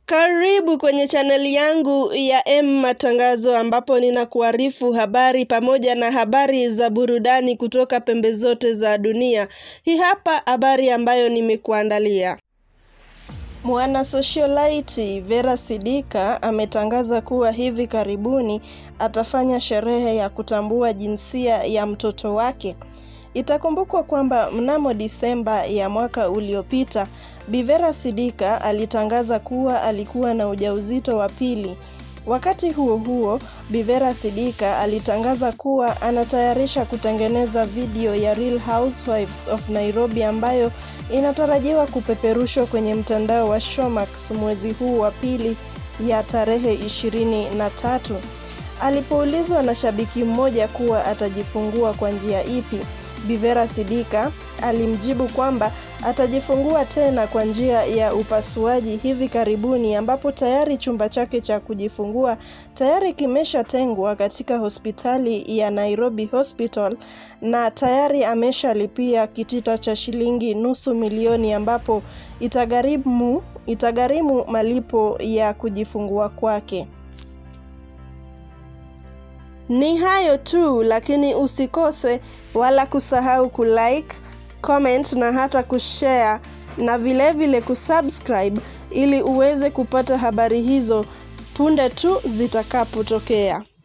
Karibu kwenye chaneli yangu ya M Matangazo ambapo ninakuarifu habari pamoja na habari za burudani kutoka pembe zote za dunia. Hii hapa habari ambayo nimekuandalia. Mwana socialite Vera Sidika ametangaza kuwa hivi karibuni atafanya sherehe ya kutambua jinsia ya mtoto wake. Itakumbukwa kwamba mnamo Disemba ya mwaka uliopita, Bi Vera Sidika alitangaza kuwa alikuwa na ujauzito wa pili. Wakati huo huo, Bi Vera Sidika alitangaza kuwa anatayarisha kutengeneza video ya Real Housewives of Nairobi ambayo inatarajiwa kupeperushwa kwenye mtandao wa Showmax mwezi huu wa pili ya tarehe ishirini na tatu. Alipoulizwa na shabiki mmoja kuwa atajifungua kwa njia ipi, Bivera Sidika alimjibu kwamba atajifungua tena kwa njia ya upasuaji hivi karibuni ambapo tayari chumba chake cha kujifungua tayari kimeshatengwa katika hospitali ya Nairobi Hospital na tayari ameshalipia kitita cha shilingi nusu milioni ambapo itagharimu itagharimu malipo ya kujifungua kwake. Ni hayo tu, lakini usikose wala kusahau kulike, comment na hata kushare na vilevile vile kusubscribe ili uweze kupata habari hizo punde tu zitakapotokea.